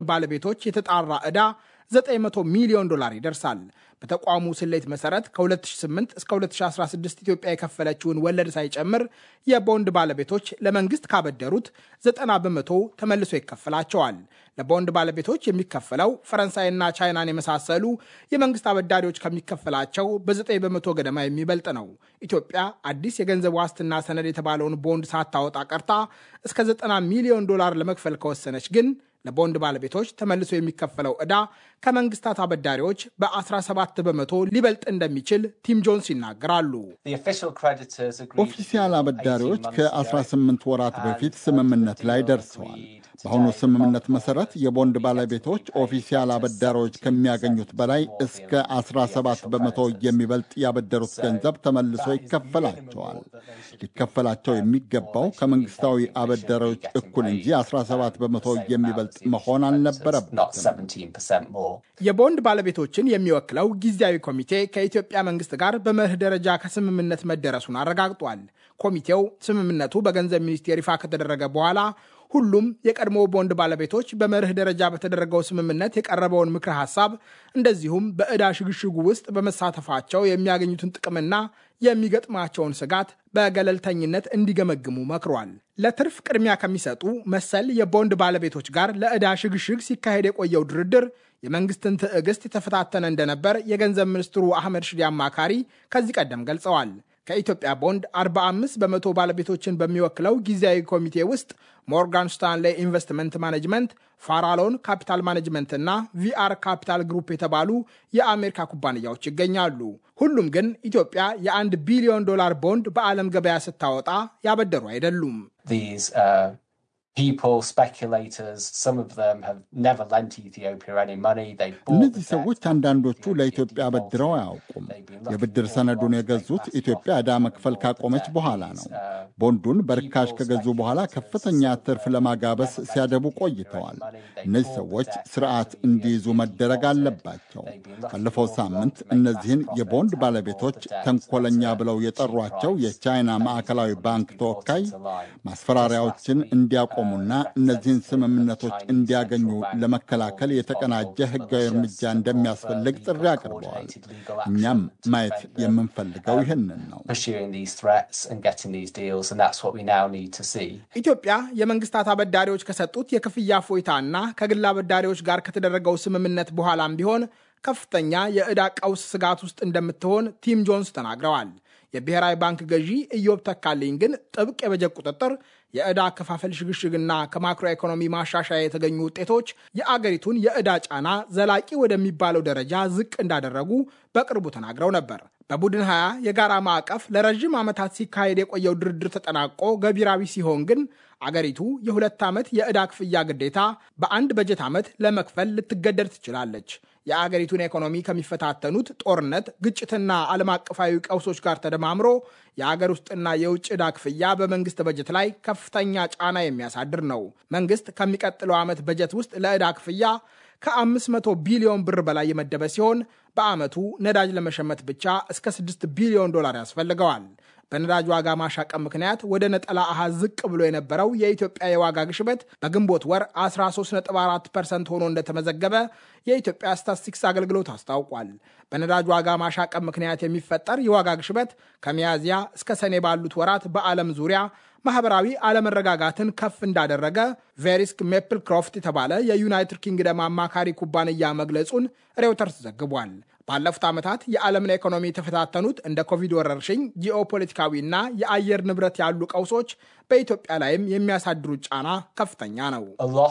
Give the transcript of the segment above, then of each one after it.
ባለቤቶች የተጣራ ዕዳ 900 ሚሊዮን ዶላር ይደርሳል። በተቋሙ ስሌት መሰረት ከ2008 እስከ 2016 ኢትዮጵያ የከፈለችውን ወለድ ሳይጨምር የቦንድ ባለቤቶች ለመንግስት ካበደሩት 90 በመቶ ተመልሶ ይከፈላቸዋል። ለቦንድ ባለቤቶች የሚከፈለው ፈረንሳይና ቻይናን የመሳሰሉ የመንግስት አበዳሪዎች ከሚከፈላቸው በ9 በመቶ ገደማ የሚበልጥ ነው። ኢትዮጵያ አዲስ የገንዘብ ዋስትና ሰነድ የተባለውን ቦንድ ሳታወጣ ቀርታ እስከ 90 ሚሊዮን ዶላር ለመክፈል ከወሰነች ግን ለቦንድ ባለቤቶች ተመልሶ የሚከፈለው ዕዳ ከመንግስታት አበዳሪዎች በ17 በመቶ ሊበልጥ እንደሚችል ቲም ጆንስ ይናገራሉ። ኦፊሲያል አበዳሪዎች ከ18 ወራት በፊት ስምምነት ላይ ደርሰዋል። በአሁኑ ስምምነት መሰረት የቦንድ ባለቤቶች ኦፊሲያል አበዳሪዎች ከሚያገኙት በላይ እስከ 17 በመቶ የሚበልጥ ያበደሩት ገንዘብ ተመልሶ ይከፈላቸዋል። ሊከፈላቸው የሚገባው ከመንግስታዊ አበዳሪዎች እኩል እንጂ 17 በመቶ የሚበልጥ መሆን አልነበረበትም። የቦንድ ባለቤቶችን የሚወክለው ጊዜያዊ ኮሚቴ ከኢትዮጵያ መንግስት ጋር በመርህ ደረጃ ከስምምነት መደረሱን አረጋግጧል። ኮሚቴው ስምምነቱ በገንዘብ ሚኒስቴር ይፋ ከተደረገ በኋላ ሁሉም የቀድሞ ቦንድ ባለቤቶች በመርህ ደረጃ በተደረገው ስምምነት የቀረበውን ምክረ ሀሳብ እንደዚሁም በዕዳ ሽግሽጉ ውስጥ በመሳተፋቸው የሚያገኙትን ጥቅምና የሚገጥማቸውን ስጋት በገለልተኝነት እንዲገመግሙ መክሯል። ለትርፍ ቅድሚያ ከሚሰጡ መሰል የቦንድ ባለቤቶች ጋር ለዕዳ ሽግሽግ ሲካሄድ የቆየው ድርድር የመንግስትን ትዕግስት የተፈታተነ እንደነበር የገንዘብ ሚኒስትሩ አህመድ ሽዴ አማካሪ ከዚህ ቀደም ገልጸዋል። ከኢትዮጵያ ቦንድ 45 በመቶ ባለቤቶችን በሚወክለው ጊዜያዊ ኮሚቴ ውስጥ ሞርጋን ስታንሌ ኢንቨስትመንት ማኔጅመንት፣ ፋራሎን ካፒታል ማኔጅመንት እና ቪአር ካፒታል ግሩፕ የተባሉ የአሜሪካ ኩባንያዎች ይገኛሉ። ሁሉም ግን ኢትዮጵያ የአንድ ቢሊዮን ዶላር ቦንድ በዓለም ገበያ ስታወጣ ያበደሩ አይደሉም። እነዚህ ሰዎች አንዳንዶቹ ለኢትዮጵያ አበድረው አያውቁም። የብድር ሰነዱን የገዙት ኢትዮጵያ ዕዳ መክፈል ካቆመች በኋላ ነው። ቦንዱን በርካሽ ከገዙ በኋላ ከፍተኛ ትርፍ ለማጋበስ ሲያደቡ ቆይተዋል። እነዚህ ሰዎች ስርዓት እንዲይዙ መደረግ አለባቸው። ባለፈው ሳምንት እነዚህን የቦንድ ባለቤቶች ተንኮለኛ ብለው የጠሯቸው የቻይና ማዕከላዊ ባንክ ተወካይ ማስፈራሪያዎችን እንዲያቆሙና እነዚህን ስምምነቶች እንዲያገኙ ለመከላከል የተቀናጀ ሕጋዊ እርምጃ እንደሚያስፈልግ ጥሪ አቅርበዋል። እኛም ማየት የምንፈልገው ይህንን ነው። ኢትዮጵያ የመንግስታት አበዳሪዎች ከሰጡት የክፍያ ፎይታ እና ከግል አበዳሪዎች ጋር ከተደረገው ስምምነት በኋላም ቢሆን ከፍተኛ የዕዳ ቀውስ ስጋት ውስጥ እንደምትሆን ቲም ጆንስ ተናግረዋል። የብሔራዊ ባንክ ገዢ ኢዮብ ተካልኝ ግን ጥብቅ የበጀት ቁጥጥር፣ የዕዳ አከፋፈል ሽግሽግና ከማክሮ ኢኮኖሚ ማሻሻያ የተገኙ ውጤቶች የአገሪቱን የዕዳ ጫና ዘላቂ ወደሚባለው ደረጃ ዝቅ እንዳደረጉ በቅርቡ ተናግረው ነበር። በቡድን 20 የጋራ ማዕቀፍ ለረዥም ዓመታት ሲካሄድ የቆየው ድርድር ተጠናቆ ገቢራዊ ሲሆን ግን አገሪቱ የሁለት ዓመት የዕዳ ክፍያ ግዴታ በአንድ በጀት ዓመት ለመክፈል ልትገደድ ትችላለች። የአገሪቱን ኢኮኖሚ ከሚፈታተኑት ጦርነት፣ ግጭትና ዓለም አቀፋዊ ቀውሶች ጋር ተደማምሮ የአገር ውስጥና የውጭ ዕዳ ክፍያ በመንግስት በጀት ላይ ከፍተኛ ጫና የሚያሳድር ነው። መንግስት ከሚቀጥለው ዓመት በጀት ውስጥ ለዕዳ ክፍያ ከ500 ቢሊዮን ብር በላይ የመደበ ሲሆን በዓመቱ ነዳጅ ለመሸመት ብቻ እስከ 6 ቢሊዮን ዶላር ያስፈልገዋል። በነዳጅ ዋጋ ማሻቀብ ምክንያት ወደ ነጠላ አሃዝ ዝቅ ብሎ የነበረው የኢትዮጵያ የዋጋ ግሽበት በግንቦት ወር 13.4 ፐርሰንት ሆኖ እንደተመዘገበ የኢትዮጵያ ስታትስቲክስ አገልግሎት አስታውቋል። በነዳጅ ዋጋ ማሻቀብ ምክንያት የሚፈጠር የዋጋ ግሽበት ከሚያዝያ እስከ ሰኔ ባሉት ወራት በዓለም ዙሪያ ማህበራዊ አለመረጋጋትን ከፍ እንዳደረገ ቬሪስክ ሜፕል ክሮፍት የተባለ የዩናይትድ ኪንግደም አማካሪ ኩባንያ መግለጹን ሬውተርስ ዘግቧል። ባለፉት ዓመታት የዓለምን ኢኮኖሚ የተፈታተኑት እንደ ኮቪድ ወረርሽኝ፣ ጂኦፖለቲካዊና የአየር ንብረት ያሉ ቀውሶች በኢትዮጵያ ላይም የሚያሳድሩት ጫና ከፍተኛ ነው።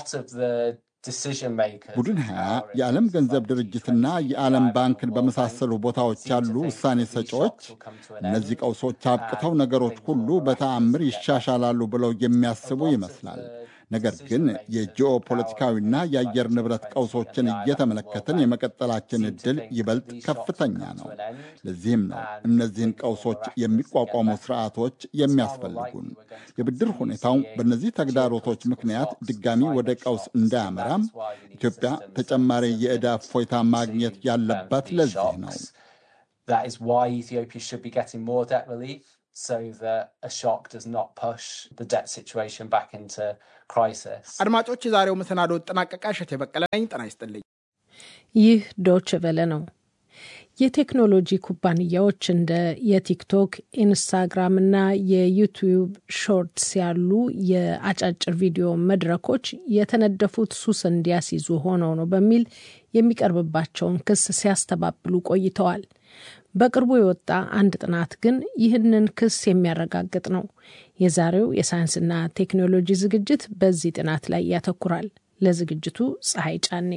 ቡድን ሀያ የዓለም ገንዘብ ድርጅትና የዓለም ባንክን በመሳሰሉ ቦታዎች ያሉ ውሳኔ ሰጪዎች እነዚህ ቀውሶች አብቅተው ነገሮች ሁሉ በተአምር ይሻሻላሉ ብለው የሚያስቡ ይመስላል። ነገር ግን የጂኦ ፖለቲካዊና የአየር ንብረት ቀውሶችን እየተመለከትን የመቀጠላችን ዕድል ይበልጥ ከፍተኛ ነው። ለዚህም ነው እነዚህን ቀውሶች የሚቋቋሙ ስርዓቶች የሚያስፈልጉን። የብድር ሁኔታው በእነዚህ ተግዳሮቶች ምክንያት ድጋሚ ወደ ቀውስ እንዳያመራም ኢትዮጵያ ተጨማሪ የዕዳ እፎይታ ማግኘት ያለባት ለዚህ ነው። አድማጮች፣ የዛሬው መሰናዶ ጠናቀቃ። እሸት የበቀለ ነኝ። ጤና ይስጥልኝ። ይህ ዶች ቨለ ነው። የቴክኖሎጂ ኩባንያዎች እንደ የቲክቶክ፣ ኢንስታግራም እና የዩቲዩብ ሾርትስ ያሉ የአጫጭር ቪዲዮ መድረኮች የተነደፉት ሱስ እንዲያስይዙ ሆነው ነው በሚል የሚቀርብባቸውን ክስ ሲያስተባብሉ ቆይተዋል። በቅርቡ የወጣ አንድ ጥናት ግን ይህንን ክስ የሚያረጋግጥ ነው። የዛሬው የሳይንስና ቴክኖሎጂ ዝግጅት በዚህ ጥናት ላይ ያተኩራል። ለዝግጅቱ ፀሐይ ጫኔ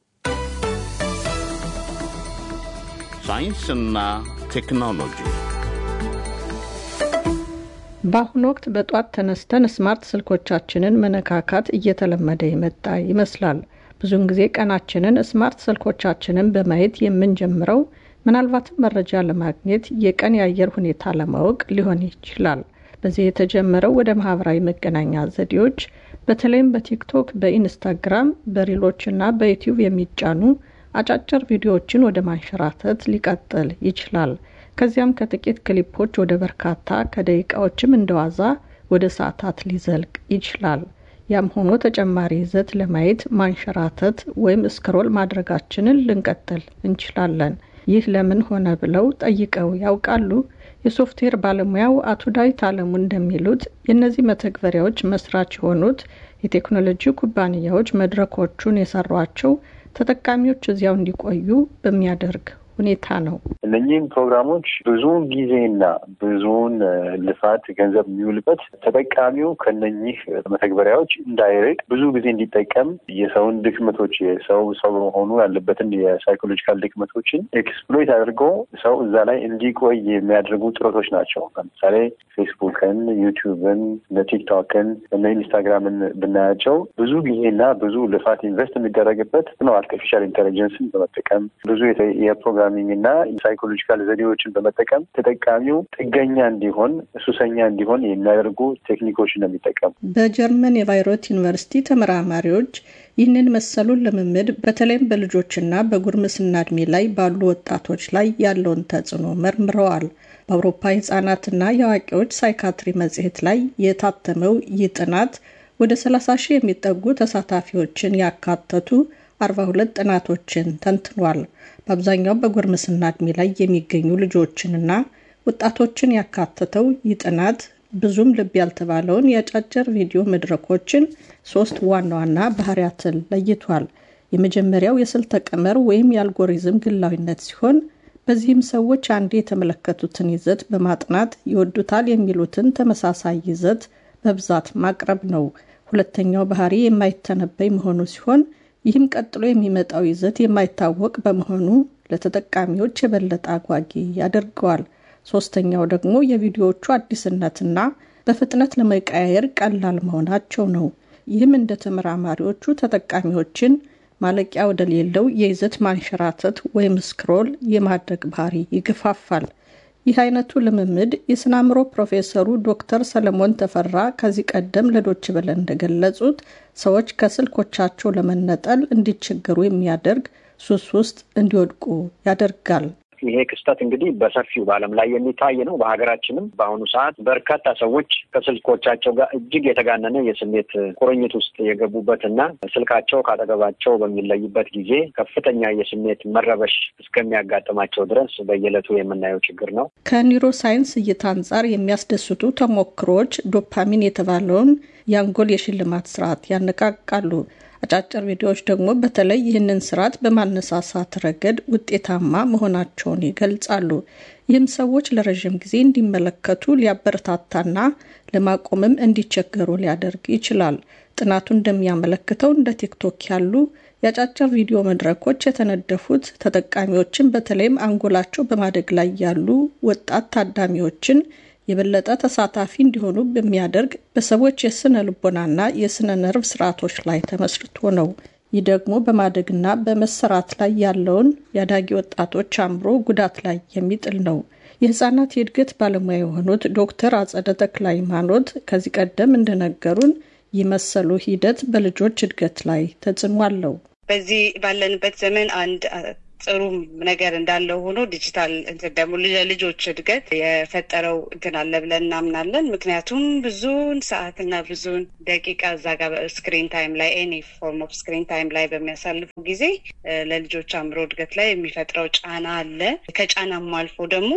ሳይንስና ቴክኖሎጂ በአሁኑ ወቅት በጧት ተነስተን ስማርት ስልኮቻችንን መነካካት እየተለመደ የመጣ ይመስላል። ብዙውን ጊዜ ቀናችንን ስማርት ስልኮቻችንን በማየት የምንጀምረው ምናልባትም መረጃ ለማግኘት የቀን የአየር ሁኔታ ለማወቅ ሊሆን ይችላል። በዚህ የተጀመረው ወደ ማህበራዊ መገናኛ ዘዴዎች በተለይም በቲክቶክ፣ በኢንስታግራም፣ በሪሎች እና በዩቲዩብ የሚጫኑ አጫጭር ቪዲዮዎችን ወደ ማንሸራተት ሊቀጥል ይችላል። ከዚያም ከጥቂት ክሊፖች ወደ በርካታ ከደቂቃዎችም እንደዋዛ ወደ ሰዓታት ሊዘልቅ ይችላል። ያም ሆኖ ተጨማሪ ይዘት ለማየት ማንሸራተት ወይም ስክሮል ማድረጋችንን ልንቀጥል እንችላለን። ይህ ለምን ሆነ ብለው ጠይቀው ያውቃሉ? የሶፍትዌር ባለሙያው አቶ ዳዊት አለሙ እንደሚሉት የእነዚህ መተግበሪያዎች መስራች የሆኑት የቴክኖሎጂ ኩባንያዎች መድረኮቹን የሰሯቸው ተጠቃሚዎች እዚያው እንዲቆዩ በሚያደርግ ሁኔታ ነው። እነኚህም ፕሮግራሞች ብዙውን ጊዜና ብዙውን ልፋት ገንዘብ የሚውልበት ተጠቃሚው ከነኚህ መተግበሪያዎች እንዳይርቅ ብዙ ጊዜ እንዲጠቀም የሰውን ድክመቶች የሰው ሰው በመሆኑ ያለበትን የሳይኮሎጂካል ድክመቶችን ኤክስፕሎይት አድርጎ ሰው እዛ ላይ እንዲቆይ የሚያደርጉ ጥረቶች ናቸው። ለምሳሌ ፌስቡክን፣ ዩቲዩብን፣ እነ ቲክቶክን እነ ኢንስታግራምን ብናያቸው ብዙ ጊዜና ብዙ ልፋት ኢንቨስት የሚደረግበት ነው። አርቲፊሻል ኢንቴሊጀንስን በመጠቀም ብዙ የፕሮግራሚንግ እና ሳይኮሎጂካል ዘዴዎችን በመጠቀም ተጠቃሚው ጥገኛ እንዲሆን ሱሰኛ እንዲሆን የሚያደርጉ ቴክኒኮች ነው የሚጠቀሙ። በጀርመን የቫይሮት ዩኒቨርሲቲ ተመራማሪዎች ይህንን መሰሉን ልምምድ በተለይም በልጆችና በጉርምስና እድሜ ላይ ባሉ ወጣቶች ላይ ያለውን ተጽዕኖ መርምረዋል። በአውሮፓ የህጻናትና የአዋቂዎች ሳይካትሪ መጽሔት ላይ የታተመው ይህ ጥናት ወደ 30 ሺህ የሚጠጉ ተሳታፊዎችን ያካተቱ 42 ጥናቶችን ተንትኗል። በአብዛኛው በጉርምስና እድሜ ላይ የሚገኙ ልጆችንና ወጣቶችን ያካተተው ይህ ጥናት ብዙም ልብ ያልተባለውን የአጫጭር ቪዲዮ መድረኮችን ሶስት ዋና ዋና ባህሪያትን ለይቷል። የመጀመሪያው የስልተ ቀመር ወይም የአልጎሪዝም ግላዊነት ሲሆን በዚህም ሰዎች አንዴ የተመለከቱትን ይዘት በማጥናት ይወዱታል የሚሉትን ተመሳሳይ ይዘት በብዛት ማቅረብ ነው። ሁለተኛው ባህሪ የማይተነበይ መሆኑ ሲሆን ይህም ቀጥሎ የሚመጣው ይዘት የማይታወቅ በመሆኑ ለተጠቃሚዎች የበለጠ አጓጊ ያደርገዋል። ሶስተኛው ደግሞ የቪዲዮዎቹ አዲስነትና በፍጥነት ለመቀያየር ቀላል መሆናቸው ነው። ይህም እንደ ተመራማሪዎቹ ተጠቃሚዎችን ማለቂያ ወደሌለው የይዘት ማንሸራተት ወይም ስክሮል የማድረግ ባህሪ ይገፋፋል። ይህ አይነቱ ልምምድ የስነ አእምሮ ፕሮፌሰሩ ዶክተር ሰለሞን ተፈራ ከዚህ ቀደም ለዶች በለ እንደገለጹት ሰዎች ከስልኮቻቸው ለመነጠል እንዲቸገሩ የሚያደርግ ሱስ ውስጥ እንዲወድቁ ያደርጋል። ይሄ ክስተት እንግዲህ በሰፊው በዓለም ላይ የሚታይ ነው። በሀገራችንም በአሁኑ ሰዓት በርካታ ሰዎች ከስልኮቻቸው ጋር እጅግ የተጋነነ የስሜት ቁርኝት ውስጥ የገቡበት እና ስልካቸው ካጠገባቸው በሚለይበት ጊዜ ከፍተኛ የስሜት መረበሽ እስከሚያጋጥማቸው ድረስ በየዕለቱ የምናየው ችግር ነው። ከኒውሮ ሳይንስ እይታ አንጻር የሚያስደስቱ ተሞክሮች ዶፓሚን የተባለውን የአንጎል የሽልማት ስርዓት ያነቃቃሉ። አጫጭር ቪዲዮዎች ደግሞ በተለይ ይህንን ስርዓት በማነሳሳት ረገድ ውጤታማ መሆናቸውን ይገልጻሉ። ይህም ሰዎች ለረዥም ጊዜ እንዲመለከቱ ሊያበረታታና ለማቆምም እንዲቸገሩ ሊያደርግ ይችላል። ጥናቱ እንደሚያመለክተው እንደ ቲክቶክ ያሉ የአጫጭር ቪዲዮ መድረኮች የተነደፉት ተጠቃሚዎችን በተለይም አንጎላቸው በማደግ ላይ ያሉ ወጣት ታዳሚዎችን የበለጠ ተሳታፊ እንዲሆኑ በሚያደርግ በሰዎች የስነ ልቦናና የስነ ነርቭ ስርዓቶች ላይ ተመስርቶ ነው። ይህ ደግሞ በማደግና በመሰራት ላይ ያለውን የአዳጊ ወጣቶች አእምሮ ጉዳት ላይ የሚጥል ነው። የህጻናት የእድገት ባለሙያ የሆኑት ዶክተር አጸደ ተክለ ሃይማኖት ከዚህ ቀደም እንደነገሩን ይህ መሰሉ ሂደት በልጆች እድገት ላይ ተጽዕኖ አለው። በዚህ ባለንበት ዘመን አንድ ጥሩ ነገር እንዳለው ሆኖ ዲጂታል እንትን ደግሞ ለልጆች እድገት የፈጠረው እንትን አለ ብለን እናምናለን። ምክንያቱም ብዙን ሰዓትና ብዙን ደቂቃ እዛ ጋር ስክሪን ታይም ላይ ኤኒ ፎርም ኦፍ ስክሪን ታይም ላይ በሚያሳልፉ ጊዜ ለልጆች አእምሮ እድገት ላይ የሚፈጥረው ጫና አለ። ከጫናም አልፎ ደግሞ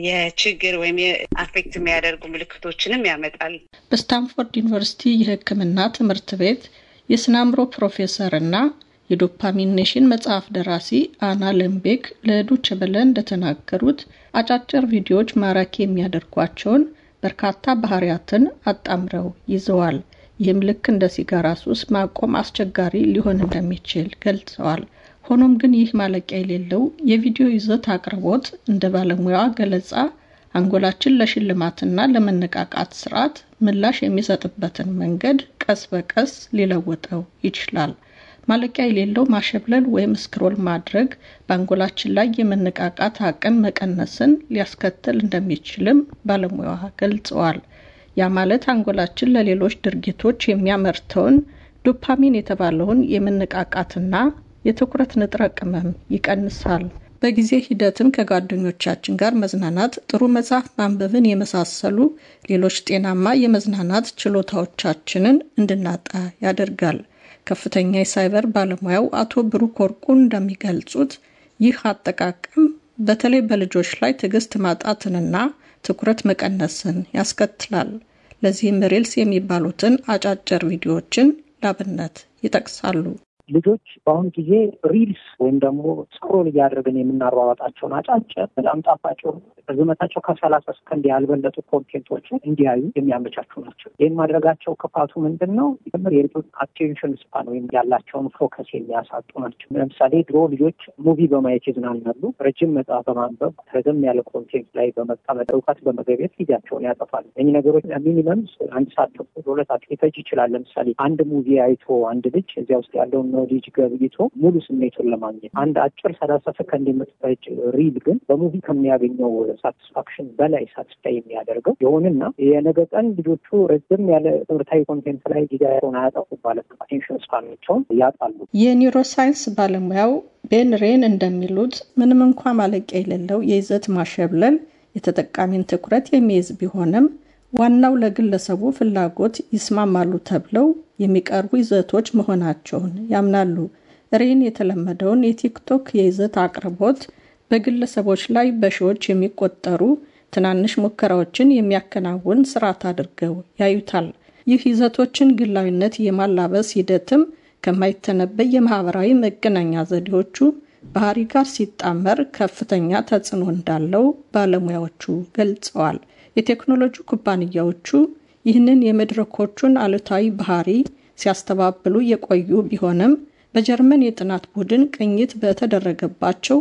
የችግር ወይም አፌክት የሚያደርጉ ምልክቶችንም ያመጣል። በስታንፎርድ ዩኒቨርሲቲ የሕክምና ትምህርት ቤት የስነ አእምሮ ፕሮፌሰር እና የዶፓሚን ኔሽን መጽሐፍ ደራሲ አና ለምቤክ ለዶይቼ ቬለ እንደተናገሩት አጫጭር ቪዲዮዎች ማራኪ የሚያደርጓቸውን በርካታ ባህሪያትን አጣምረው ይዘዋል። ይህም ልክ እንደ ሲጋራ ሱስ ማቆም አስቸጋሪ ሊሆን እንደሚችል ገልጸዋል። ሆኖም ግን ይህ ማለቂያ የሌለው የቪዲዮ ይዘት አቅርቦት እንደ ባለሙያዋ ገለጻ አንጎላችን ለሽልማትና ለመነቃቃት ስርዓት ምላሽ የሚሰጥበትን መንገድ ቀስ በቀስ ሊለውጠው ይችላል። ማለቂያ የሌለው ማሸብለል ወይም ስክሮል ማድረግ በአንጎላችን ላይ የመነቃቃት አቅም መቀነስን ሊያስከትል እንደሚችልም ባለሙያዋ ገልጸዋል። ያ ማለት አንጎላችን ለሌሎች ድርጊቶች የሚያመርተውን ዶፓሚን የተባለውን የመነቃቃትና የትኩረት ንጥረ ቅመም ይቀንሳል። በጊዜ ሂደትም ከጓደኞቻችን ጋር መዝናናት፣ ጥሩ መጽሐፍ ማንበብን የመሳሰሉ ሌሎች ጤናማ የመዝናናት ችሎታዎቻችንን እንድናጣ ያደርጋል። ከፍተኛ የሳይበር ባለሙያው አቶ ብሩክ ወርቁ እንደሚገልጹት ይህ አጠቃቀም በተለይ በልጆች ላይ ትዕግስት ማጣትንና ትኩረት መቀነስን ያስከትላል። ለዚህም ሪልስ የሚባሉትን አጫጭር ቪዲዮዎችን ላብነት ይጠቅሳሉ። ልጆች በአሁኑ ጊዜ ሪልስ ወይም ደግሞ ስክሮል እያደረግን የምናሯሯጣቸውን አጫጭር በጣም ጣፋጭ ርዝመታቸው ከሰላሳ ሰከንድ ያልበለጡ ኮንቴንቶችን እንዲያዩ የሚያመቻቹ ናቸው። ይህን ማድረጋቸው ክፋቱ ምንድን ነው? ምር የልጆች አቴንሽን ስፓን ወይም ያላቸውን ፎከስ የሚያሳጡ ናቸው። ለምሳሌ ድሮ ልጆች ሙቪ በማየት ይዝናናሉ። ረጅም መጽሐፍ በማንበብ ረዘም ያለ ኮንቴንት ላይ በመቀመጥ እውቀት በመገብየት ጊዜያቸውን ያጠፋሉ። እኚህ ነገሮች ሚኒመም አንድ ሰዓት ተኩል ሁለት ሰዓት ሊፈጅ ይችላል። ለምሳሌ አንድ ሙቪ አይቶ አንድ ልጅ እዚያ ውስጥ ያለውን ኖሌጅ ገብይቶ ሙሉ ስሜቱን ለማግኘት አንድ አጭር ሰላሳ ሰከንድ የምትፈጅ ሪል ግን በሙቪ ከሚያገኘው ሳቲስፋክሽን በላይ ሳትስፋይ የሚያደርገው የሆንና የነገ ቀን ልጆቹ ረዘም ያለ ትምህርታዊ ኮንቴንት ላይ ጊዜያቸውን አያጠፉ ማለት ነው። አቴንሽን ስፓናቸውን ያጣሉ። የኒውሮሳይንስ ባለሙያው ቤን ሬን እንደሚሉት ምንም እንኳ ማለቂያ የሌለው የይዘት ማሸብለል የተጠቃሚን ትኩረት የሚይዝ ቢሆንም ዋናው ለግለሰቡ ፍላጎት ይስማማሉ ተብለው የሚቀርቡ ይዘቶች መሆናቸውን ያምናሉ። ሬን የተለመደውን የቲክቶክ የይዘት አቅርቦት በግለሰቦች ላይ በሺዎች የሚቆጠሩ ትናንሽ ሙከራዎችን የሚያከናውን ስርዓት አድርገው ያዩታል። ይህ ይዘቶችን ግላዊነት የማላበስ ሂደትም ከማይተነበይ የማህበራዊ መገናኛ ዘዴዎቹ ባህሪ ጋር ሲጣመር ከፍተኛ ተጽዕኖ እንዳለው ባለሙያዎቹ ገልጸዋል። የቴክኖሎጂ ኩባንያዎቹ ይህንን የመድረኮቹን አሉታዊ ባህሪ ሲያስተባብሉ የቆዩ ቢሆንም በጀርመን የጥናት ቡድን ቅኝት በተደረገባቸው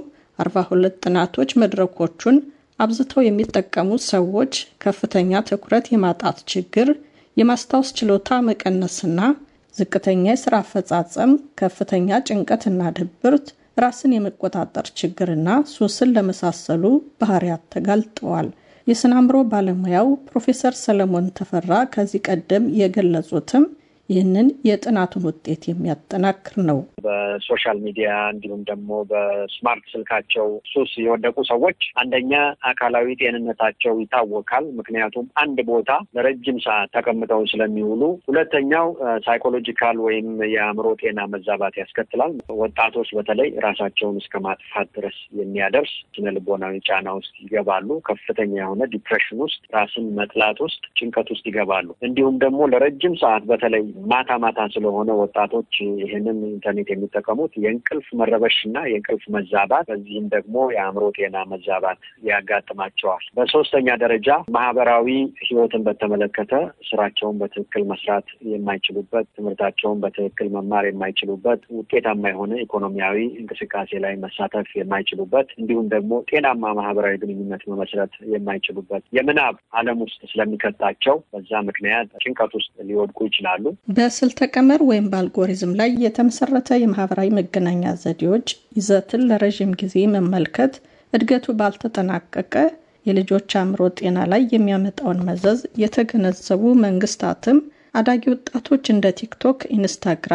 42 ጥናቶች መድረኮቹን አብዝተው የሚጠቀሙ ሰዎች ከፍተኛ ትኩረት የማጣት ችግር፣ የማስታወስ ችሎታ መቀነስና ዝቅተኛ የስራ አፈጻጸም፣ ከፍተኛ ጭንቀትና ድብርት፣ ራስን የመቆጣጠር ችግርና ሱስን ለመሳሰሉ ባህሪያት ተጋልጠዋል። የስነ አእምሮ ባለሙያው ፕሮፌሰር ሰለሞን ተፈራ ከዚህ ቀደም የገለጹትም ይህንን የጥናቱን ውጤት የሚያጠናክር ነው። በሶሻል ሚዲያ እንዲሁም ደግሞ በስማርት ስልካቸው ሱስ የወደቁ ሰዎች አንደኛ አካላዊ ጤንነታቸው ይታወካል። ምክንያቱም አንድ ቦታ ለረጅም ሰዓት ተቀምጠው ስለሚውሉ። ሁለተኛው ሳይኮሎጂካል ወይም የአእምሮ ጤና መዛባት ያስከትላል። ወጣቶች በተለይ ራሳቸውን እስከ ማጥፋት ድረስ የሚያደርስ ስነ ልቦናዊ ጫና ውስጥ ይገባሉ። ከፍተኛ የሆነ ዲፕሬሽን ውስጥ፣ ራስን መጥላት ውስጥ፣ ጭንቀት ውስጥ ይገባሉ። እንዲሁም ደግሞ ለረጅም ሰዓት በተለይ ማታ ማታ ስለሆነ ወጣቶች ይህንን ኢንተርኔት የሚጠቀሙት የእንቅልፍ መረበሽ እና የእንቅልፍ መዛባት፣ በዚህም ደግሞ የአእምሮ ጤና መዛባት ያጋጥማቸዋል። በሶስተኛ ደረጃ ማህበራዊ ሕይወትን በተመለከተ ስራቸውን በትክክል መስራት የማይችሉበት፣ ትምህርታቸውን በትክክል መማር የማይችሉበት፣ ውጤታማ የሆነ ኢኮኖሚያዊ እንቅስቃሴ ላይ መሳተፍ የማይችሉበት፣ እንዲሁም ደግሞ ጤናማ ማህበራዊ ግንኙነት መመስረት የማይችሉበት የምናብ ዓለም ውስጥ ስለሚከታቸው በዛ ምክንያት ጭንቀት ውስጥ ሊወድቁ ይችላሉ። በስልተ ቀመር ወይም በአልጎሪዝም ላይ የተመሰረተ የማህበራዊ መገናኛ ዘዴዎች ይዘትን ለረዥም ጊዜ መመልከት እድገቱ ባልተጠናቀቀ የልጆች አእምሮ ጤና ላይ የሚያመጣውን መዘዝ የተገነዘቡ መንግስታትም አዳጊ ወጣቶች እንደ ቲክቶክ፣ ኢንስታግራም፣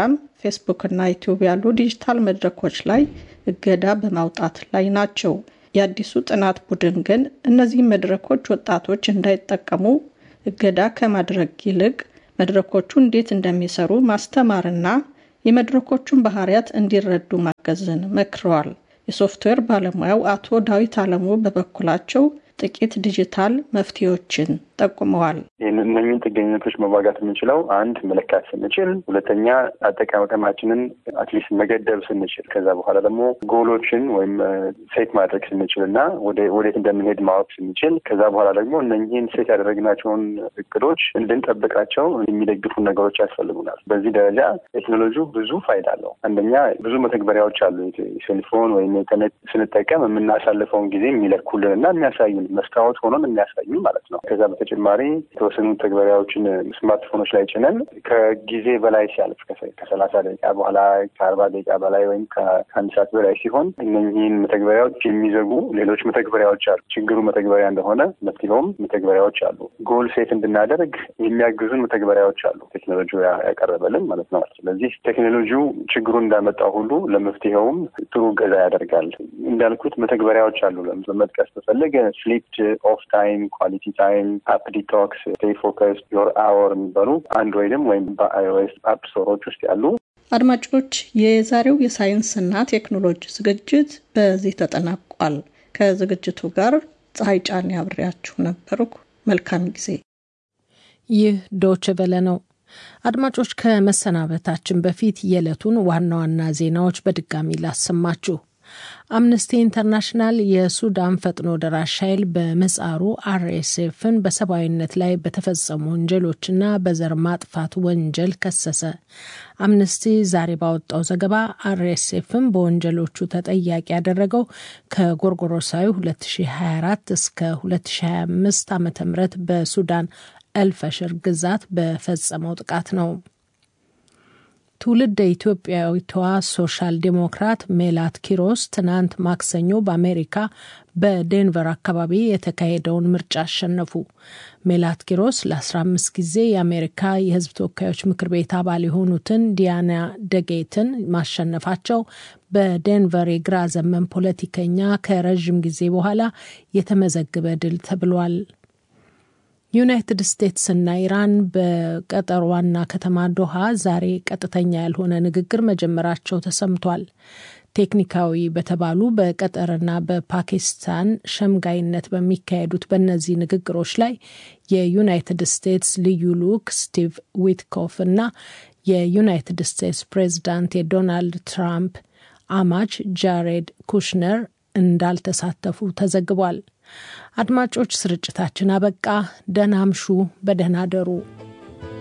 ፌስቡክ እና ዩቲዩብ ያሉ ዲጂታል መድረኮች ላይ እገዳ በማውጣት ላይ ናቸው። የአዲሱ ጥናት ቡድን ግን እነዚህ መድረኮች ወጣቶች እንዳይጠቀሙ እገዳ ከማድረግ ይልቅ መድረኮቹ እንዴት እንደሚሰሩ ማስተማርና የመድረኮቹን ባህሪያት እንዲረዱ ማገዝን መክረዋል። የሶፍትዌር ባለሙያው አቶ ዳዊት አለሙ በበኩላቸው ጥቂት ዲጂታል መፍትሄዎችን ጠቁመዋል። እነኝን ጥገኝነቶች መዋጋት የምንችለው አንድ መለካት ስንችል፣ ሁለተኛ አጠቃቀማችንን አትሊስት መገደብ ስንችል፣ ከዛ በኋላ ደግሞ ጎሎችን ወይም ሴት ማድረግ ስንችል እና ወዴት እንደምንሄድ ማወቅ ስንችል፣ ከዛ በኋላ ደግሞ እነኝህን ሴት ያደረግናቸውን እቅዶች እንድንጠብቃቸው የሚደግፉ ነገሮች ያስፈልጉናል። በዚህ ደረጃ ቴክኖሎጂው ብዙ ፋይዳ አለው። አንደኛ ብዙ መተግበሪያዎች አሉ። ሴልፎን ወይም ኢንተርኔት ስንጠቀም የምናሳልፈውን ጊዜ የሚለኩልን እና የሚያሳዩን መስታወት ሆኖን የሚያሳዩን ማለት ነው። ከዛ በተጨማሪ የተወሰኑ ተግበሪያዎችን ስማርትፎኖች ላይ ጭነን ከጊዜ በላይ ሲያልፍ ከሰላሳ ደቂቃ በኋላ ከአርባ ደቂቃ በላይ ወይም ከአንድ ሰዓት በላይ ሲሆን እነዚህን መተግበሪያዎች የሚዘጉ ሌሎች መተግበሪያዎች አሉ። ችግሩ መተግበሪያ እንደሆነ መፍትሄውም መተግበሪያዎች አሉ። ጎል ሴት እንድናደርግ የሚያግዙን መተግበሪያዎች አሉ። ቴክኖሎጂ ያቀረበልን ማለት ነው። ስለዚህ ቴክኖሎጂው ችግሩን እንዳመጣው ሁሉ ለመፍትሄውም ጥሩ ገዛ ያደርጋል። እንዳልኩት መተግበሪያዎች አሉ። በመጥቀስ በፈለገ ስሊፕ ኦፍ ታይም፣ ኳሊቲ ታይም፣ አፕ ዲቶክስ፣ ስቴይ ፎከስ፣ ዮር አወር የሚባሉ አንድሮይድም ወይም በአይኦኤስ አፕ ስቶሮች ውስጥ ያሉ። አድማጮች፣ የዛሬው የሳይንስና ቴክኖሎጂ ዝግጅት በዚህ ተጠናቋል። ከዝግጅቱ ጋር ፀሐይ ጫኔ አብሬያችሁ ነበርኩ። መልካም ጊዜ። ይህ ዶች ቨለ ነው። አድማጮች፣ ከመሰናበታችን በፊት የዕለቱን ዋና ዋና ዜናዎች በድጋሚ ላሰማችሁ። አምነስቲ ኢንተርናሽናል የሱዳን ፈጥኖ ደራሽ ኃይል በምህጻሩ አርኤስኤፍን በሰብአዊነት ላይ በተፈጸሙ ወንጀሎችና በዘር ማጥፋት ወንጀል ከሰሰ። አምነስቲ ዛሬ ባወጣው ዘገባ አርኤስኤፍን በወንጀሎቹ ተጠያቂ ያደረገው ከጎርጎሮሳዊ 2024 እስከ 2025 ዓ ም በሱዳን ኤልፈሽር ግዛት በፈጸመው ጥቃት ነው። ትውልደ ኢትዮጵያዊቷ ሶሻል ዴሞክራት ሜላት ኪሮስ ትናንት ማክሰኞ በአሜሪካ በዴንቨር አካባቢ የተካሄደውን ምርጫ አሸነፉ። ሜላት ኪሮስ ለ15 ጊዜ የአሜሪካ የሕዝብ ተወካዮች ምክር ቤት አባል የሆኑትን ዲያና ደጌትን ማሸነፋቸው በዴንቨር የግራ ዘመን ፖለቲከኛ ከረዥም ጊዜ በኋላ የተመዘገበ ድል ተብሏል። ዩናይትድ ስቴትስ እና ኢራን በቀጠር ዋና ከተማ ዶሃ ዛሬ ቀጥተኛ ያልሆነ ንግግር መጀመራቸው ተሰምቷል። ቴክኒካዊ በተባሉ በቀጠርና በፓኪስታን ሸምጋይነት በሚካሄዱት በእነዚህ ንግግሮች ላይ የዩናይትድ ስቴትስ ልዩ ልዑክ ስቲቭ ዊትኮፍ እና የዩናይትድ ስቴትስ ፕሬዚዳንት የዶናልድ ትራምፕ አማች ጃሬድ ኩሽነር እንዳልተሳተፉ ተዘግቧል። አድማጮች፣ ስርጭታችን አበቃ። ደህና አምሹ፣ በደህና አደሩ።